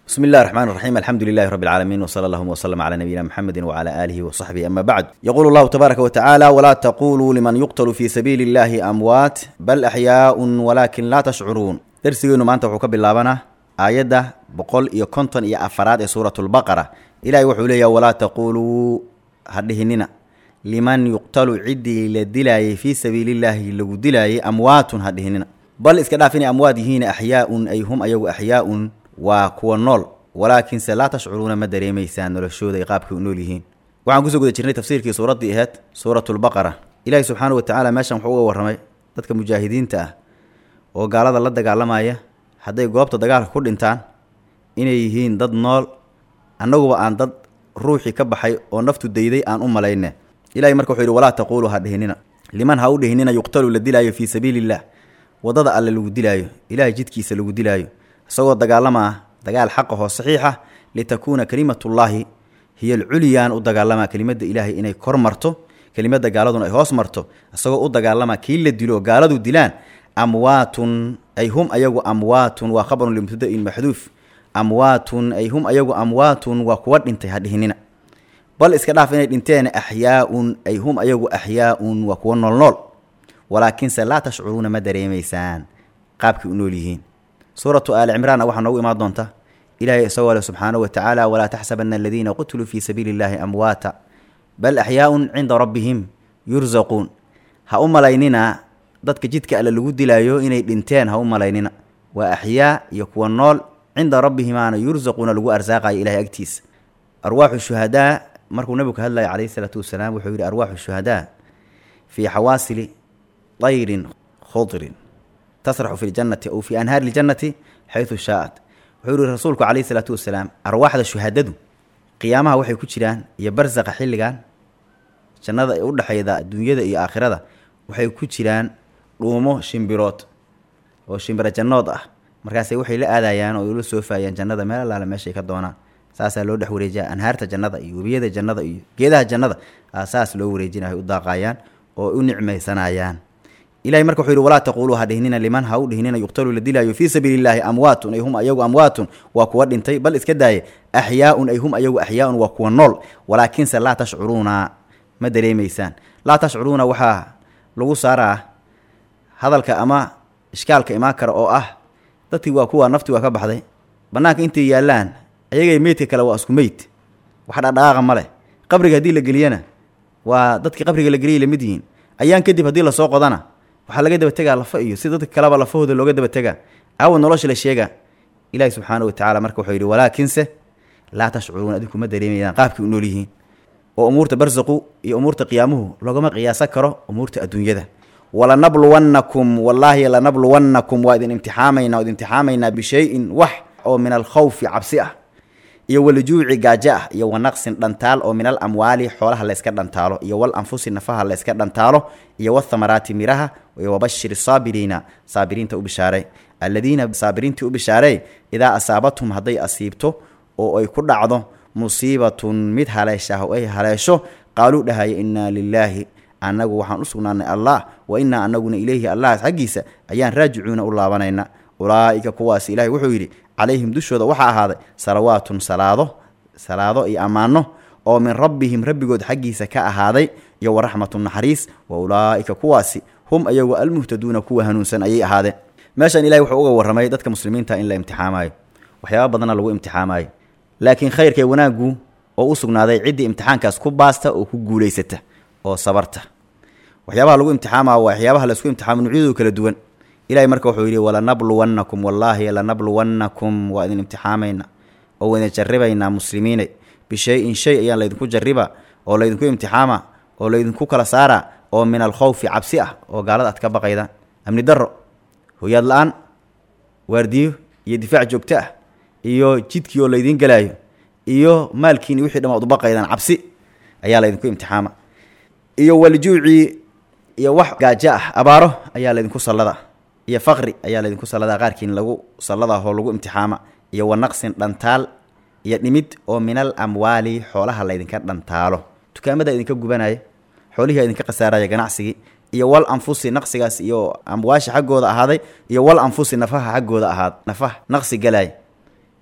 بسم الله الرحمن الرحيم الحمد لله رب العالمين وصلى الله وسلم على نبينا محمد وعلى آله وصحبه أما بعد يقول الله تبارك وتعالى ولا تقولوا لمن يقتل في سبيل الله أموات بل أحياء ولكن لا تشعرون درسينا ما أنت وحكب اللابنا آيادة بقول إيا كنتن إيا أفراد سورة البقرة إلهي وحولي ولا تقولوا هدهننا لمن يقتل عدي للدلاي في سبيل الله لو دلاي أموات هدهننا بل إسكدافين أموات هنا أحياء أي هم أيو أحياء waa kuwa nool walaakiinse laa tashcuruuna ma dareemaysaan noloshooda ay qaabkay u nool yihiin waxaan kusoo guda jirnay tafsiirkii suuraddii ahayd suuratulbaqara ilaahi subxaana wa tacaala meeshan wuxuu uga warramay dadka mujaahidiinta ah oo gaalada la dagaalamaya hadday goobta dagaalka ku dhintaan inay yihiin dad nool annaguba aan dad ruuxii ka baxay oo naftu dayday aan u malayne ilahay marka wuxuu yidhi walaa taquuluu ha dhihinina liman ha u dhihinina yuqtalu la dilaayo fii sabiili illah waddada alle lagu dilaayo ilaahay jidkiisa lagu dilaayo isagoo dagaalamaa dagaal xaqahoo saxiixa litakuuna kelimatullaahi hiyo alculyaan u dagaalamaa kelimadda ilaahay inay kor marto kelimadda gaaladuna ay hoos marto isagoo u dagaalamaa kii la dilo gaaladu dilaan amwaatun ay hum ayagu amwaatun waa khabarun limubtadain maxduuf amwaatun ay hum ayagu amwaatun waa kuwa dhintay ha dhihinina bal iska dhaaf inay dhinteen axyaaun ay hum ayagu axyaaun waa kuwa noolnool walaakiinse laa tashcuruuna ma dareemaysaan qaabkay u nool yihiin suuratu aali cimraanna waxaa noogu imaan doonta ilaahay isagoo leh subxaanahu wa tacaala walaa taxsabana aladiina qutiluu fii sabiili illaahi amwaata bal axyaaun cinda rabbihim yursaquun ha u malaynina dadka jidka alle lagu dilaayo inay dhinteen ha u malaynina waa axyaa iyo kuwa nool cinda rabbihimaana yursaquuna lagu arsaaqayo ilahay agtiisa arwaaxu shuhadaa markuu nabigu ka hadlaya calayhi isalaatu wasalaam wuxuu yidhi arwaaxu shuhadaa fii xawaasili tayrin khudrin tasraxu fi ljannati aw fii anhaari ljannati xaysu shaa'at wuxuu yihi rasuulku calayhi isalaatu wasalaam arwaaxda shuhadadu qiyaamaha waxay ku jiraan iyo barsaqa xilligan jannada ee u dhexayda adduunyada iyo aakhirada waxay ku jiraan dhuumo shimbirood oo shimbiro jannood ah markaase waxay la aadayaan oo ula soofaayaan jannada meel allaale meeshay ka doonaan saasaa loo dhex wareejiya anhaarta jannada iyo webiyada jannada iyo geedaha jannada saas loo wareejinayo u daaqayaan oo u nicmaysanayaan ilahay marka wuxuu yidhi walaa taquuluu ha dhihnina liman ha u dhihnina yuqtalu la dilaayo fii sabiili illaahi amwaatun ay hum ayagu amwaatun waa kuwa dhintay bal iska daaye axyaaun ay hum ayagu axyaaun waa kuwa nool walaakiinse laa tashcuruuna ma dareemaysaan laa tashcuruuna waxaa lagu saaraa hadalka ama ishkaalka imaan kara oo ah dadkii waa kuwa nafti waa ka baxday bannaanka intay yaallaan ayagay meydka kale waa isku meyd wax dhadhaqaaqa ma leh qabriga haddii la geliyana waa dadkii qabriga la geliyay lamid yihiin ayaan kadib haddii lasoo qodana waxaa laga daba tegaa lafa iyo si dadka kaleba lafahooda looga daba tegaa aawa nolosha la sheega ilaahi subxaana wa tacala marka wuxuu yidhi walaakinse laa tashcuruuna adinku ma dareemayaan qaabkay u nool yihiin oo umuurta barsaqu iyo umuurta qiyaamuhu loogama qiyaasan karo umuurta adduunyada walanabluwannakum wallaahi lanabluwannakum waa idin imtixaamayna o idin imtixaamaynaa bishayin wax oo min alkhawfi cabsi ah iyo walajuuci gaajo ah iyo wanaqsin dhantaal oo min al amwaali xoolaha layska dhantaalo iyo wal anfusi nafaha layska dhantaalo iyo wathamaraati miraha iyo wabashir saabiriina saabiriinta u bishaaray alladiina saabiriintii u bishaaray idaa asaabathum hadday asiibto oo ay ku dhacdo musiibatun mid haleeshaah oo ay haleesho qaaluu dhahaya innaa lilaahi annagu waxaan u sugnaanay allah wa innaa annaguna ileyhi allah xaggiisa ayaan raajicuuna u laabanayna ulaa'ika kuwaas ilaahay wuxuu yidhi calayhim dushooda waxaa ahaaday salawaatun salaado salaado iyo ammaano oo min rabbihim rabbigood xaggiisa ka ahaaday iyo waraxmatun naxariis wa ulaa'ika kuwaasi hum ayagu almuhtaduuna kuwa hanuunsan ayay ahaadeen meeshan ilahay wuxuu uga warramay dadka muslimiinta in la imtixaamaayo waxyaaba badanna lagu imtixaamaayo laakiin khayrkee wanaaggu oo u sugnaaday ciddii imtixaankaas ku baasta oo ku guulaysata oo sabarta waxyaabaha lagu imtixaamaa waa waxyaabaha laisku imtixaamo nuucyadoodu kala duwan ilahay marka wuxuu yidhi walanabluwannakum wallaahi lanabluwannakum waa idin imtixaamayna oo idin jarribaynaa muslimiinay bishay-in shay ayaan laydinku jarriba oo laydinku imtixaama oo laydinku kala saara oo min alkhawfi cabsi ah oo gaalada aad ka baqaydaan amni darro hoyaad la-aan waardiyo iyo difaac joogto ah iyo jidkii oo laydiin galaayo iyo maalkiini wixii dham ad u baqaydaan cabsi ayaa laydinku imtixaama iyo waljuucii iyo wax gaajo ah abaaro ayaa laydinku sallada iyo faqri ayaa laydinku salladaa qaarkiin lagu salladaa oo lagu imtixaama iyo wanaqsin dhantaal iyo dhimid oo minal amwaali xoolaha laydinka dhantaalo dukaamada idinka gubanaya xoolihii idinka khasaaraya ganacsigii iyo wal anfusi naqsigaas iyo amwaasha xaggooda ahaaday iyo wal anfusi nafaha xaggooda ahaad nafaha naqsi galaay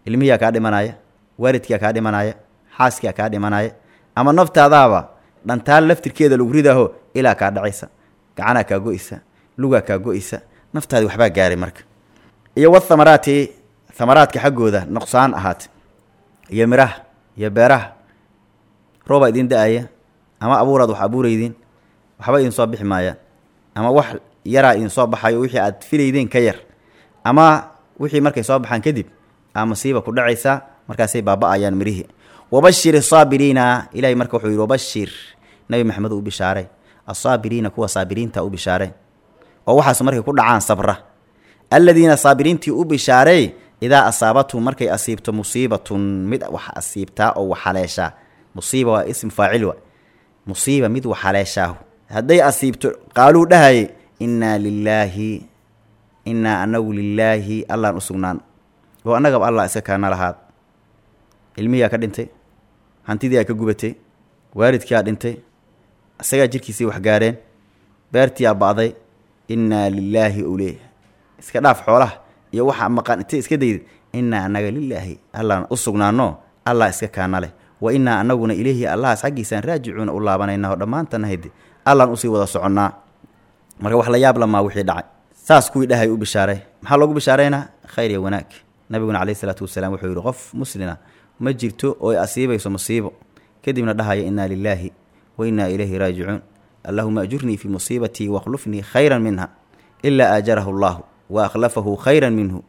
ilmihiyaa kaa dhimanaya waalidkiyaa kaa dhimanaya xaaskiyaa kaa dhimanaya ama naftaadaaba dhantaal laftirkeeda lagu ridaaho ilaa kaa dhacaysa gacanaa kaa go-isa lugaa kaa go-isa naftaadi waxbaa gaaray marka iyo wathamaraati thamaraadka xaggooda nuqsaan ahaate iyo miraha iyo beeraha roobaa idin da-aya ama abuuraad wax abuuraydiin waxba idin soo bixi maayaan ama wax yaraa idin soo baxayo wixii aad filaydeen ka yar ama wixii markay soo baxaan kadib aa masiiba ku dhacaysaa markaasay baaba-ayaan mirihii wabashir asaabiriina ilahay marka wuxuu yidhi wabashir nabi maxamed u bishaaray asaabiriina kuwa saabiriinta u bishaaray oo waxaas markay ku dhacaan sabra aladiina saabiriintii u bishaaray idaa asaabathum markay asiibto musiibatun mid wax asiibtaa oo wax haleeshaa musiiba waa ism faacil wa musiiba mid wax haleeshaahu hadday asiibto qaaluu dhahayay innaa lilaahi innaa anagu lilaahi allaan u sugnaan oo annagaba allah iska kaana lahaad ilmihiyaa ka dhintay hantidiiaa ka gubatay waalidkiiaa dhintay isagaa jirkiisii wax gaareen beertiiaa ba'day innaa lilaahi ule iska dhaaf xoolaha iyo waxa maqan intay iska daydid innaa annaga lilaahi allaan u sugnaano allah iska kaana leh wa innaa annaguna ileyhi allahaas xaggiisaan raajicuuna u laabanayna oo dhammaantana hade allaan usii wada soconnaa marka wax la yaab lamaa wixii dhacay saas kuwii dhahay u bishaaray maxaa loogu bishaaraynaa khayr iyo wanaag nabiguna caleyhi isalaatu wasalaam wuxuu yidhi qof muslina ma jirto oo ay asiibayso musiibo kadibna dhahaya innaa lilaahi wa innaa ilayhi raajicuun allahuma ajurnii fii musiibatii wakhlufnii khayran minha ilaa aajarahu allahu wa akhlafahu khayran minhu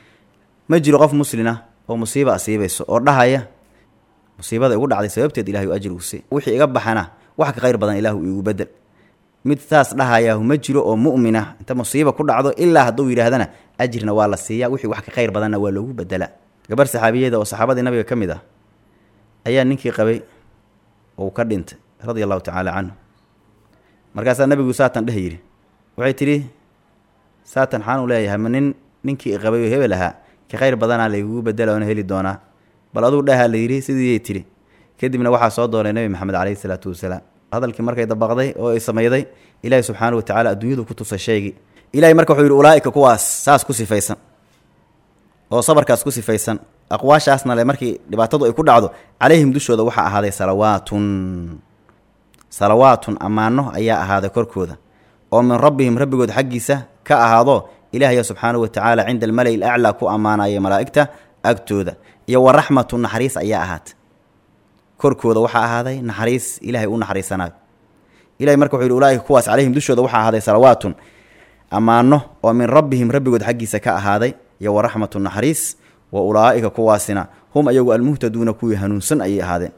ma jiro qof muslina oo musiiba asiibayso oo dhahaya musiibada igu dhacday sababteed ilahay u ajri usi wixii iga baxana wax ka khayr badan ilaahu iigu bedel mid saas dhahayaahu ma jiro oo mu'mina inta musiiba ku dhacdo ilaa hadduu yidhaahdana ajirna waa la siiyaa wixii wax ka khayr badanna waa loogu bedelaa gabar saxaabiyada oo saxaabadii nabiga ka mid ah ayaa ninkii qabay ou ka dhintay radia allahu tacaala canhu markaasaa nabigu saatan dheh yidhi waxay tidhi saatan xaan u leeyahay ma nin ninkii qabay oo hebel ahaa ka khayr badanaa laygugu bedela oona heli doonaa bal aduu dhahaa la yidhi sidiiyay tidhi kadibna waxaa soo doonay nebi maxamed caleyhi isalaatu wasalaam hadalkii markay dabaqday oo ay samayday ilaahi subxaana wa tacala adduunyadu ku tusay shaygii ilahay marka wuxuu yidhi ulaa'ika kuwaas saas ku sifaysan oo sabarkaas ku sifaysan aqwaashaasna le markii dhibaatadu ay ku dhacdo calayhim dushooda waxaa ahaaday salawaatun salawaatun ammaano ayaa ahaaday korkooda oo min rabbihim rabbigood xaggiisa ka ahaado ilaahya subxaanahu wa tacaala cinda almala'i alaclaa ku ammaanaya malaa'igta agtooda iyo wa raxmatu naxariis ayaa ahaatay korkooda waxaa ahaaday naxariis ilaahay u naxariisanayo ilahay marka wuxuu yidhi ulaaika kuwaas calayhim dushooda waxaa ahaaday salawaatun ammaano oo min rabbihim rabbigood xaggiisa ka ahaaday iyo wa raxmatu naxariis wa ulaa'ika kuwaasina hum ayagu almuhtaduuna kuwii hanuunsan ayay ahaadeen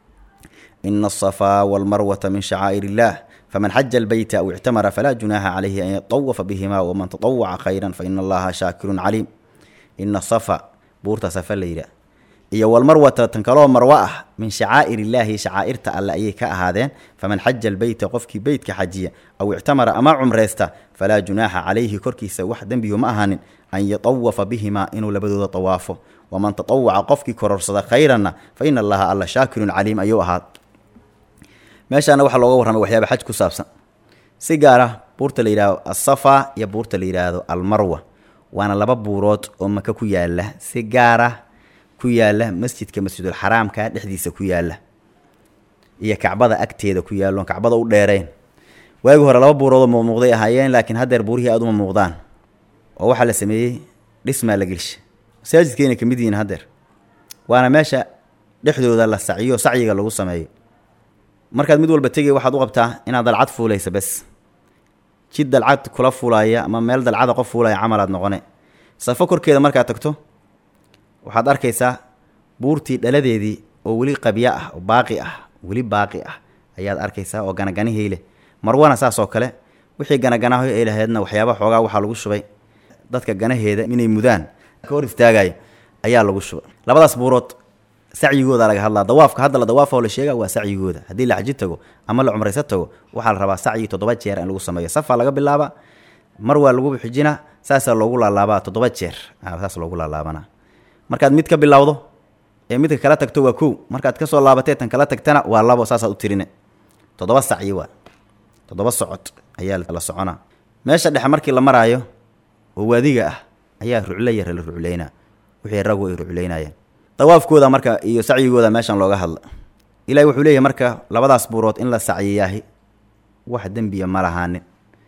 ina asafaa walmarwata min shacaa'ir illaah faman xaja albeyta aw ictamara falaa junaaxa calayhi an yatawafa bihima waman tatawaca khayran faina allaha shaakirun caliim ina safa buurta safa la yidhaah iyo walmarwata tan kaloo marwo ah min shacaa'ir illaahi shacaa'irta alle ayay ka ahaadeen faman xaja albeyta qofkii beytka xajiya aw ictamara ama cumraysta falaa junaaxa calayhi korkiisa wax dembiyu ma ahaanin an yatawafa bihimaa inuu labadooda tawaafo waman tatawaca qofkii kororsada khayranna fa ina allaha alla shaakirun caliim ayuu ahaad meeshaana waxaa looga warramay waxyaaba xaj ku saabsan si gaar ah buurta la yidhahdo asafa iyo buurta la yidhaahdo almarwa waana laba buurood oo maka ku yaala si gaar ah ku yaala masjidka masjidulxaraamka dhexdiisa ku yaala iyo kacbada agteeda ku yaalloon kacbada u dheerayn waagi hore laba buuroodoo muuqmuuqday ahaayeen laakiin haddeer buurihii aada uma muuqdaan oo waxaa la sameeyey dhismaa la gelsha masaajidkeenay ka mid yihiin haddeer waana meesha dhexdooda la saciyo sacyiga lagu sameeyo markaad mid walba tegay waxaad u qabtaa inaad dalcad fuulaysa bes jid dalcad kula fuulaya ama meel dalcada qof fuulaya camalaad noqone safo korkeeda markaad tagto waxaad arkaysaa buurtii dhaladeedii oo weli qabya ah oo baaqi ah weli baaqi ah ayaad arkaysaa oo ganaganihii leh marwana saas oo kale wixii ganaganaho ay lahaydna waxyaaba xoogaa waxaa lagu shubay dadka ganaheeda inay mudaan ka hor istaagaya ayaa lagu shubay labadaas buurood sacyigooda laga hadlaa dawaafka hadda la dawaafoo la sheega waa sacyigooda haddii la xaji tago ama la cumrayso tago waxaa la rabaa sacyi toddoba jeer in lagu sameeyo safaa laga bilaaba mar waa lagu xijina saasaa loogu laalaabaa toddoba jeer saas loogu laalaabana markaad mid ka bilowdo ee midka kala tagto waa kow markaad kasoo laabatee tan kala tagtana waa labo saasaad u tirine toddoba sacyi waa toddoba socod ayaa la soconaa meesha dhexe markii la maraayo oo waadiga ah ayaa ruclo yara la rucleynaa wixii raggu ay ruculaynayeen dawaafkooda marka iyo sacyigooda meeshan looga hadla ilahi wuxuu leeyahy marka labadaas buurood in la sacyiyaahi wax dembiya ma lahaanin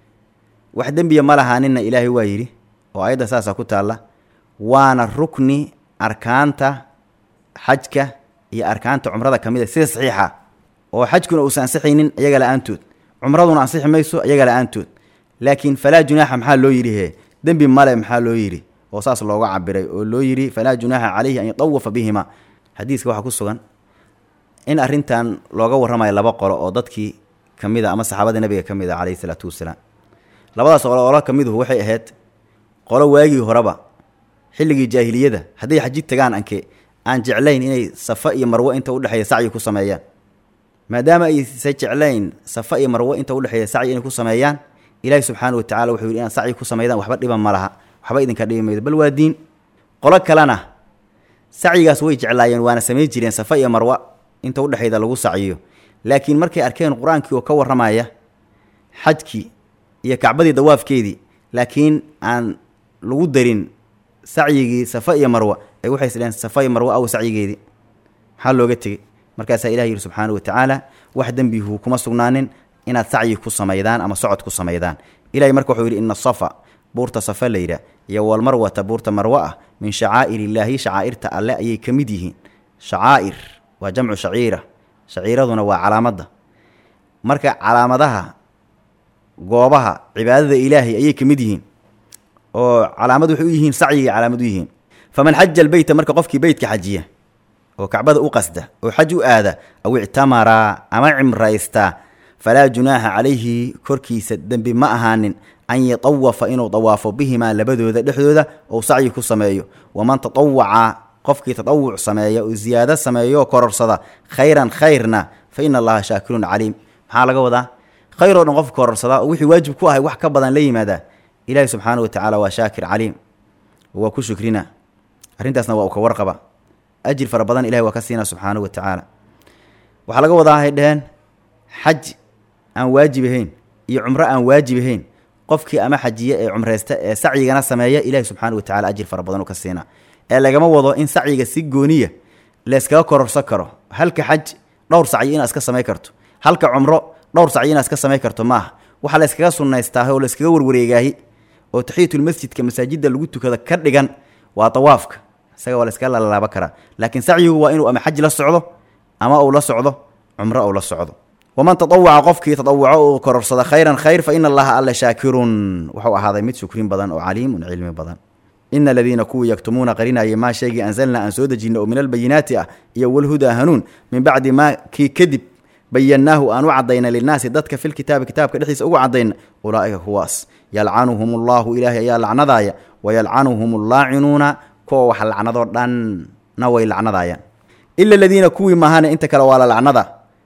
wax dembiya ma lahaaninna ilaahay waa yidhi oo ayadda saasa ku taalla waana rukni arkaanta xajka iyo arkaanta cumrada ka mid a sida saxiixa oo xajkuna uusan ansixaynin iyaga la-aantood cumraduna ansixi mayso iyaga la-aantood laakiin falaa junaaxa maxaa loo yidhi he dembi male maxaa loo yidhi oo saas looga cabiray oo loo yidhi falaa junaaxa calayhi an yatawafa bihima xadiiska waxaa ku sugan in arrintan looga warramayo laba qolo oo dadkii ka mid a ama saxaabada nebiga ka mid a calayhi isalaatu wasalaam labadaas qolo olo ka miduhu waxay ahayd qolo waagii horeba xilligii jaahiliyada hadday xaji tagaan anke aan jeclayn inay safa iyo marwo inta udhexeeya sacyi ku sameeyaan maadaama aysa jeclayn safa iyo marwo inta udhexeeya sacyi inay ku sameeyaan ilaahi subxaana wa tacala wuxuu yidhi inaad sacyi ku sameydaan waxba dhiban ma laha waxba idinka dhibi maydo bal waa diin qolo kalena sacyigaas way jeclaayeen waana samayn jireen safa iyo marwa inta udhexeyda lagu sacyiyo laakiin markay arkeen qur-aankii oo ka warramaya xajkii iyo kacbadii dawaafkeedii laakiin aan lagu darin sacyigii safa iyo marwa ay waxay isdheheen safa iyo marwa aw sacyigeedii maxaa looga tegey markaasaa ilah yidhi subxaana wa tacaala wax dembihu kuma sugnaanin inaad sacyi ku samaydaan ama socod ku samaydaan ilahay marka wuxuu yidhi ina asafa buurta safa layidha iyo walmarwata buurta marwa ah min shacaa'ir illaahi shacaa'irta alle ayay ka mid yihiin shacaa'ir waa jamcu shaciira shaciiraduna waa calaamadda marka calaamadaha goobaha cibaadada ilaahay ayay ka mid yihiin oo calaamad waxay u yihiin sacyigay calaamad u yihiin faman xaja albeyta marka qofkii beytka xajiya oo kacbada u qasda oo xaj u aada aw ictamaraa ama cimraystaa falaa junaaxa calayhi korkiisa dembi ma ahaanin an yatawafa inuu dawaafo bihimaa labadooda dhexdooda ou sacyi ku sameeyo waman tatawaca qofkii tatawuc sameeya oo ziyaado sameeyo oo kororsada khayran khayrna fa ina allaha shaakirun caliim maxaa laga wadaa khayr oo dhan qofka kororsada oo wixii waajib ku ahay wax ka badan la yimaadaa ilaahi subxaana wa tacaala waa shaakir caliim waa ku shukrina arrintaasna waa uu ka warqaba ajir fara badan ilahi waa ka siinaa subxaana wa tacaala waxaa laga wadaa hay dheheen xaj aan waajib ahayn iyo cumro aan waajib ahayn qofkii ama xajiye ee cumraysta ee sacyigana sameeya ilahi subxaana wa tacala ajir fara badan u ka siinaa ee lagama wado in sacyiga si gooniya layskaga kororsan karo halka xaj dhowr sacyi inaad iska samay karto halka cumro dhowr sacyi inaad iska samay karto maaha waxaa la yskaga sunnaystaaha oo la yskaga warwareegaahi oo taxiyatulmasjidka masaajidda lagu tukada ka dhigan waa dawaafka isaga waa la yskaga lalaaba karaa laakiin sacyigu waa inuu ama xaj la socdo ama uu la socdo cumro uu la socdo waman tatawaca qofkii tatawuco uu kororsada khayran khayr fa ina allaha alla shaakirun wuxuu ahaaday mid shukrin badan oo caliimun cilmi badan ina aladiina kuwii yaktumuuna qarinayay maa shaygii anzalnaa aan soo dejinna oo min albayinaati ah iyo walhudaa hanuun min bacdi maa kii kadib bayannaahu aan u caddayna linnaasi dadka filkitaabi kitaabka dhexdiisa ugu caddayna ulaa'ika kuwaas yalcanuhum allaahu ilaahay ayaa lacnadaaya wayalcanuhum allaacinuuna kuwa wax lacnadoo dhanna way lacnadaayaan ila aladiina kuwii maahane inta kale waa la lacnada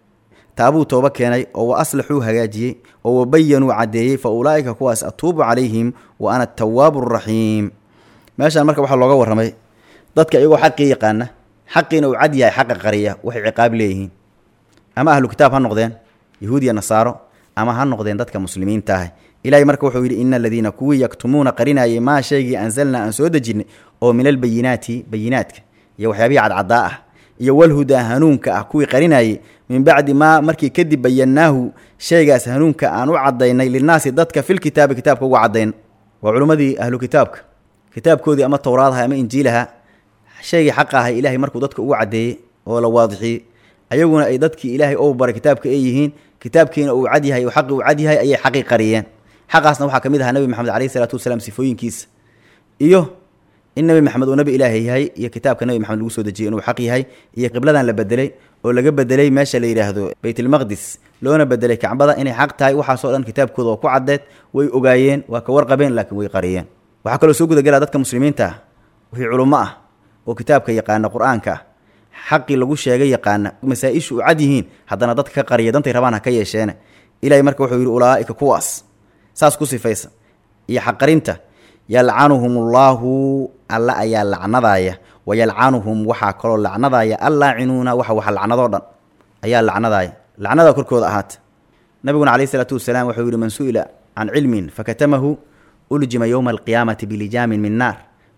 taabuu tooba keenay oo wa aslaxuu hagaajiyey oo wabayanuu caddeeyey fa ulaa'ika kuwaas atuubu calayhim wa ana atawaabu araxiim meeshaan marka waxaa looga warramay dadka iyagoo xaqii yaqaana xaqiina uu cad yahay xaqa qariya waxay ciqaab leeyihiin ama ahlu kitaab ha noqdeen yahuud iyo nasaaro ama ha noqdeen dadka muslimiinta ah ilaahay marka wuxuu yidhi ina aladiina kuwii yaktumuuna qarinayay maa shaygii anzalnaa aan soo dejinay oo min albayinaati bayinaadka iyo waxyaabihii cadcaddaa ah iyo walhudaa hanuunka ah kuwii qarinayay min bacdi maa markii kadib bayannaahu shaygaas hanuunka aan u caddaynay linnaasi dadka filkitaabi kitaabka ugu caddayn waa culimmadii ahlu kitaabka kitaabkoodii ama towraadaha ama injiilaha shaygii xaqa ahay ilaahay markuu dadka ugu caddeeyey oo la waadixiyey ayaguna ay dadkii ilaahay ou baray kitaabka ay yihiin kitaabkiina uu cad yahay oo xaqi uu cad yahay ayay xaqii qariyeen xaqaasna waxaa ka mid ahaa nebi maxamed caleyhi isalaatu wasalaam sifooyinkiisa iyo in nebi maxamed uu nebi ilaahay yahay iyo kitaabka nebi maxamed lagu soo dejiyey inuu xaq yahay iyo qibladan la bedelay oo laga bedelay meesha la yidhaahdo baytulmaqdis loona bedelay kacbada inay xaq tahay waxaasoo dhan kitaabkooda oo ku caddeed way ogaayeen waa ka warqabeen laakiin way qariyeen waxaa kaloo soo gudagelaa dadka muslimiinta ah wixii culummo ah oo kitaabka yaqaana qur-aanka ah xaqii lagu sheegay yaqaana masaa-ishu u cad yihiin haddana dadka ka qariya dantay rabaan ha ka yeesheene ilahay marka wuxuu yidhi ulaa'ika kuwaas saas ku sifaysa iyo xaqarinta yalcanuhum allaahu alla ayaa lacnadaaya wa yalcanuhum waxaa kaloo lacnadaaya allaacinuuna waxa waxa lacnadoo dhan ayaa lacnadaaya lacnada korkooda ahaata nabiguna caleyhi isalaatu wasalaam wuxuu yidhi man su-ila can cilmin fakatamahu uljima yowma alqiyaamati bilijaamin min naar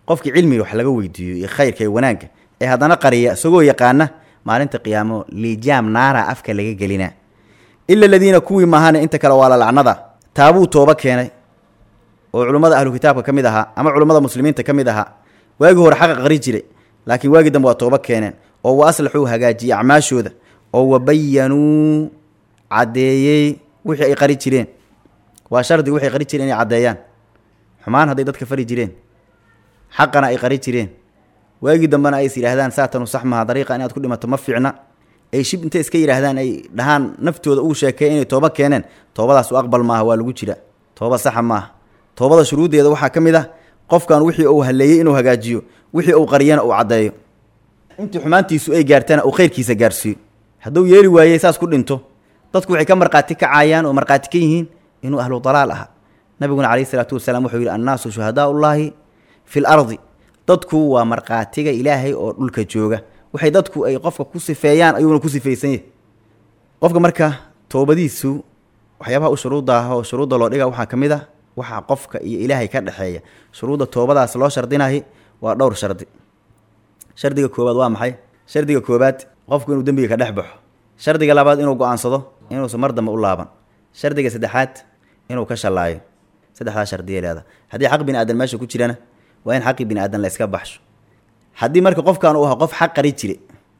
qofkii cilmiga wax laga weydiiyo iyo khayrka iyo wanaagga ee haddana qariya isagoo yaqaana maalinta qiyaamo liijaam naara afka laga gelina ila aladiina kuwii maahane inta kale waa la lacnada taabuu tooba keenay oo culummada ahlu kitaabka ka mid ahaa ama culummada muslimiinta ka mid ahaa waagii hore xaqa qari jiray laakiin waagii dambe waa tooba keeneen oo wa aslaxuu hagaajiyey acmaashooda oo wabayanuu caddeeyey wixii ay qari jireen waa shardi waxay qari jireen inay caddeeyaan xumaan hadday dadka fari jireen xaqana ay qari jireen waagii dambena ay is yidhaahdaan saatanu sax maha dariiqa inaad ku dhimato ma fiicna ay shib intay iska yidhaahdaan ay dhahaan naftooda uu sheekeey inay tooba keeneen toobadaas u aqbal maaha waa lagu jira tooba saxa maaha toobada shuruuddeeda waxaa ka mid ah qofkan wixii uu haleeyey inuu hagaajiyo wixii uu qariyana uu caddeeyo intii xumaantiisu ay gaartana uu khayrkiisa gaarsiiyo hadduu yeeli waayey saas ku dhinto dadku waxay ka markhaati kacayaan oo markhaati ka yihiin inuu ahlu dalaal aha nabiguna calayhi isalaatu wasalaam wuxuu yidhi annaasu shuhadaa ullaahi fi l ardi dadku waa markhaatiga ilaahay oo dhulka jooga waxay dadku ay qofka ku sifeeyaan ayuuna ku sifaysan yahay qofka marka toobadiisu waxyaabaha u shuruudda ah oo shuruudda loo dhiga waxaa ka mid ah waxaa qofka iyo ilaahay ka dhexeeya shuruudda toobadaas loo shardinahay waa dhowr shardi shardiga koowaad waa maxay shardiga koowaad qofku inuu dembiga ka dhex baxo shardiga labaad inuu go-aansado inuusan mar dambe u laaban shardiga saddexaad inuu ka shallaayo saddexdaa shardiya leeda haddii xaq bini aadan meesha ku jirana waa in xaqii bini aadan la yska baxsho haddii marka qofkan uu ahaa qof xaq qari jire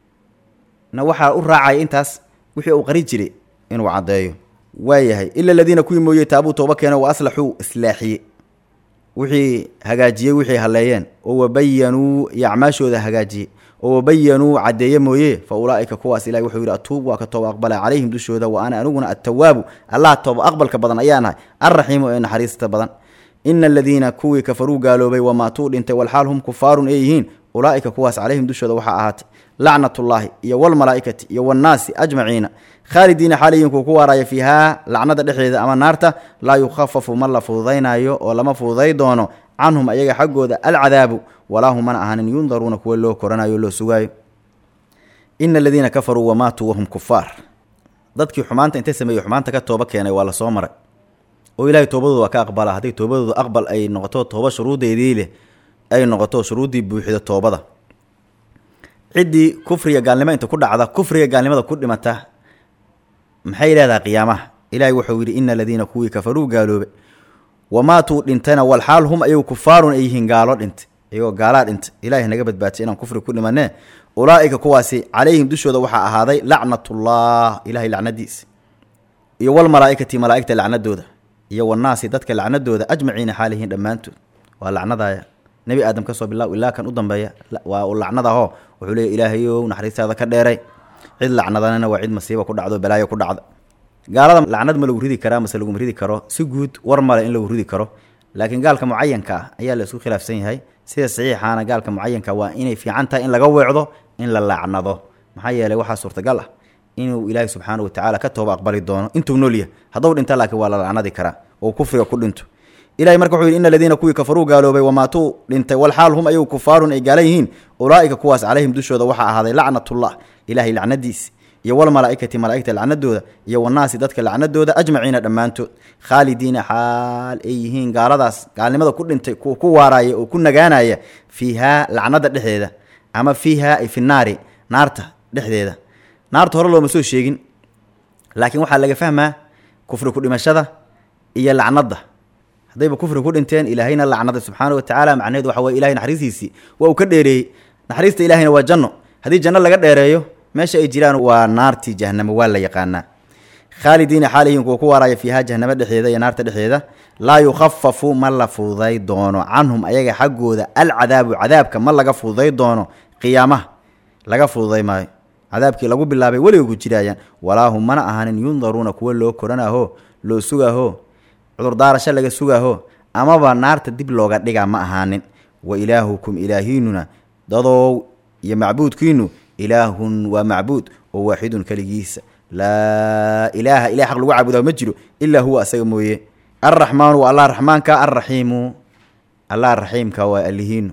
na waxaa u raacaya intaas wixii uu qari jire inuu caddeeyo waayahay ila aladiina kuwii mooye taabuu tooba keeno wa aslaxuu islaaxiye wixii hagaajiyey wixii halleeyeen oo wabayanuu iyo acmaashooda hagaajiyey oo wabayanuu caddeeye mooye fa ulaa'ika kuwaas ilahi wuxuu yidhi atuub waa ka tooba aqbala calayhim dushooda wa ana aniguna attawaabu allah tooba aqbalka badan ayaanahay alraxiimu ee naxariista badan ina aladiina kuwii kafaruu gaaloobay wamaatuu dhintay walxaal hum kufaarun ay yihiin ulaa'ika kuwaas calayhim dushooda waxaa ahaatay lacnatullaahi iyo walmalaa'ikati iyo wannaasi ajmaciina khaalidiina xaaliyiin kuu ku waaraya fiihaa lacnada dhexdeeda ama naarta laa yukhafafu ma la fududaynaayo oo lama fududay doono canhum ayaga xaggooda alcadaabu walaa hum mana ahaanin yundaruuna kuwa loo koranayo o loo sugaayo ina aladiina kafaruu wamaatuu wahum kufaar dadkii xumaanta intay sameeyey xumaanta ka tooba keenay waa la soo maray oo ilaahay toobadooda waa ka aqbala hadday toobadooda aqbal ay noqoto tooba shuruuddeedii leh ay noqoto shuruuddii buuxida toobada ciddii kufriga gaalnimo inta ku dhacda kufriga gaalnimada ku dhimata maxay leedahay qiyaamaha ilaahay wuxuu yidhi ina aladiina kuwii kafaruu gaaloobe wamaatuu dhintayna walxaal hum ayagu kufaarun ay yihiin gaalo dhintay iyagoo gaalaa dhintay ilaahay naga badbaadiyay inaan kufri ku dhimanee ulaa'ika kuwaasi calayhim dushooda waxaa ahaaday lacnatullah ilahay lacnadiisa iyo walmalaa'ikati malaa'igta lacnadooda iyo wannaasi dadka lacnadooda ajmaciina xaalihiin dhammaantood waa lacnadaya nebi aadam ka soo bilaw ilaa kan u dambeeya waa u lacnadaho wuxuu leeya ilaahayow naxariistaada ka dheeray cid lacnadanana waa cid masiiba ku dhacdo balaayo ku dhacda gaalada lacnad ma lagu ridi karaa mase laguma ridi karo si guud war male in lagu ridi karo laakiin gaalka mucayanka ah ayaa la isku khilaafsan yahay sida saxiixaana gaalka mucayanka waa inay fiican tahay in laga weecdo in la lacnado maxaa yeelay waxaa suurtagal ah inuu ilaahay subxaana wa tacaala ka tooba aqbali doono intuu nool yahay hadduu dhinta laakiin waa la lacnadi karaa oo kufriga ku dhinto ilahay marka wuxuu yidhi ina aladiina kuwii kafaruu gaaloobay wamaatuu dhintay walxaal hum ayagu kufaarun ay gaala yihiin ulaa'ika kuwaas calayhim dushooda waxaa ahaaday lacnatullah ilaahay lacnadiisi iyo walmalaa'ikati malaa'igta lacnadooda iyo wannaasi dadka lacnadooda ajmaciina dhammaantood khaalidiina xaal ay yihiin gaaladaas gaalnimada ku dhintay kuwa ku waaraaya oo ku nagaanaya fiihaa lacnada dhexdeeda ama fiihaa ay fi naari naarta dhexdeeda naarta hore looma soo sheegin laakiin waxaa laga fahmaa kufri ku dhimashada iyo lacnada haddayba kufri ku dhinteen ilaahayna lacnaday subxaana wa tacaala macnaheedu waxa weye ilahay naxariistiisii waa uu ka dheereeyey naxariista ilahayna waa janno haddii janno laga dheereeyo meesha ay jiraan waa naartii jahanamo waa la yaqaanaa khaalidiina xaalihiin kuwa ku waaraya fiihaa jahanamo dhexdeeda iyo naarta dhexdeeda laa yukhafafu ma la fududay doono canhum ayaga xaggooda alcadaabu cadaabka ma laga fududay doono qiyaamaha laga fududay maayo cadaabkii lagu bilaabay weliga ku jiraayaan walaa hum mana ahaanin yundaruuna kuwa loo koranaho loo sugaho cudurdaarasho laga sugaho amaba naarta dib looga dhigaa ma ahaanin wa ilaahukum ilaahiinuna dadow iyo macbuudkiinu ilaahun waa macbuud oo waaxidun keligiisa laa ilaaha ilah xaq lagu caabudaa ma jiro ilaa huwa asaga mooye alraxmaanu waa allah raxmaanka alraxiimu allah raxiimka waa alihiinu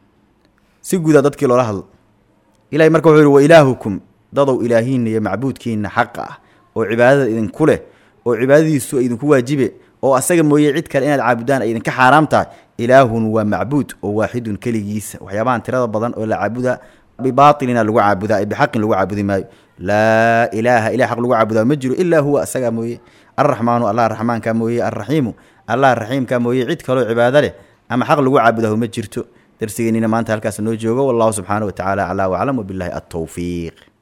si guudaa dadkii loola hadlo ilahay marka wuxuu yihi wa ilaahukum dadow ilaahiina iyo macbuudkiina xaqa ah oo cibaadada idinku leh oo cibaadadiisu idinku waajibe oo asaga mooye cid kale inaad caabudaan ay idinka xaaraam tahay ilaahun waa macbuud oo waaxidun keligiisa waxyaabahan tirada badan oo la caabuda bibaatilina lagu caabudaa ee bixaqin lagu caabudi maayo laa ilaaha ilah xaq lagu caabudaa ma jiro ilaa huwa asagaa mooye alraxmaanu allah raxmaanka mooye alraxiimu allah raxiimka mooye cid kaloo cibaado leh ama xaq lagu caabudahu ma jirto darsigeennina maanta halkaas noo joogo wallahu subxaana wa tacaala aclaa waclam wabilahi altowfiiq